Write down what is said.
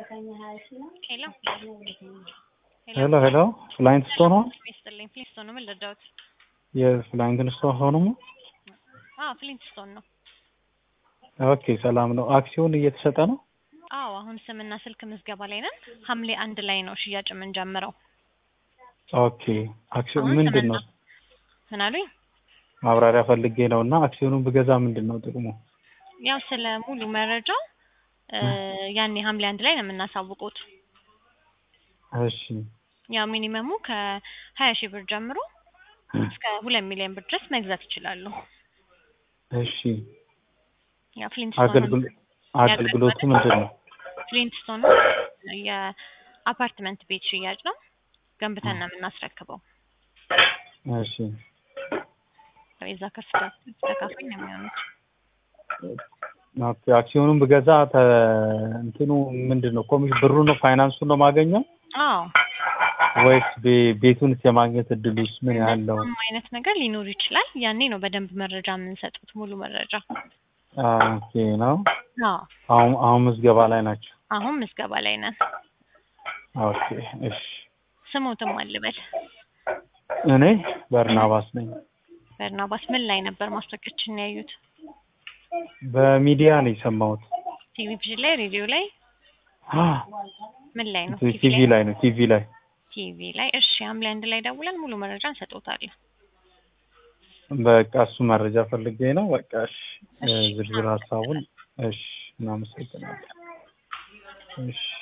ሄሎ ሄሎ ሄሎ ፍላይንት ስቶን ነው ይስጥልኝ። ፍሊንትስቶን ነው። ምን ልርዳዎት? የፍላይንት ስቶን ሆኖ አዎ ፍሊንትስቶን ነው። ኦኬ ሰላም ነው። አክሲዮን እየተሸጠ ነው። አዎ አሁን ስምና ስልክ ምዝገባ ላይ ነን። ሐምሌ አንድ ላይ ነው ሽያጭ የምንጀምረው። ኦኬ አክሲዮን አሁን ምንድን ነው? ስምና ምን አሉኝ? ማብራሪያ ፈልጌ ነው እና አክሲዮኑን ብገዛ ምንድን ነው ጥቅሙ? ያው ስለ ሙሉ መረጃው እ ያኔ ሐምሌ አንድ ላይ ነው የምናሳውቁት። እሺ ያው ሚኒመሙ ከሀያ ሺህ ብር ጀምሮ እስከ ሁለት ሚሊዮን ብር ድረስ መግዛት ይችላሉ። እሺ ያው ፍሊንትስቶን አገልግሎ አገልግሎቱ ምንድን ነው? ፍሊንትስቶን የአፓርትመንት ቤት ሽያጭ ነው። ገንብተን ነው የምናስረክበው። እሺ የዛ ከፍታ ተካፋይ ነው የሚሆኑት። ኦኬ አክሲዮኑን ብገዛ ተ እንትኑ ምንድን ነው? ኮሚሽን ብሩ ነው ፋይናንሱን ነው ማገኘው አዎ ወይስ ቤ- ቤቱንስ የማግኘት እድሉስ ምን ያህል ነው? እንደዛም አይነት ነገር ሊኖር ይችላል። ያኔ ነው በደንብ መረጃ የምንሰጡት ሙሉ መረጃ። ኦኬ ነው። አዎ አሁን አሁን ምዝገባ ላይ ናቸው። አሁን ምዝገባ ላይ ነን። ኦኬ እሺ። ስሙትም አልበል እኔ በርናባስ ነኝ። በርናባስ ምን ላይ ነበር ማስታወቂያችን ያዩት? በሚዲያ ነው የሰማሁት። ቴሌቪዥን ላይ፣ ሬዲዮ ላይ፣ ምን ላይ ነው? ቲቪ ላይ ነው ቲቪ ላይ ቲቪ ላይ። እሺ ሐምሌ አንድ ላይ ደውለን ሙሉ መረጃ እንሰጥዎታለን። በቃ እሱ መረጃ ፈልጌ ነው። በቃ እሺ፣ እሺ። ዝርዝር ሀሳቡን እሺ፣ እናመሰግናለን። እሺ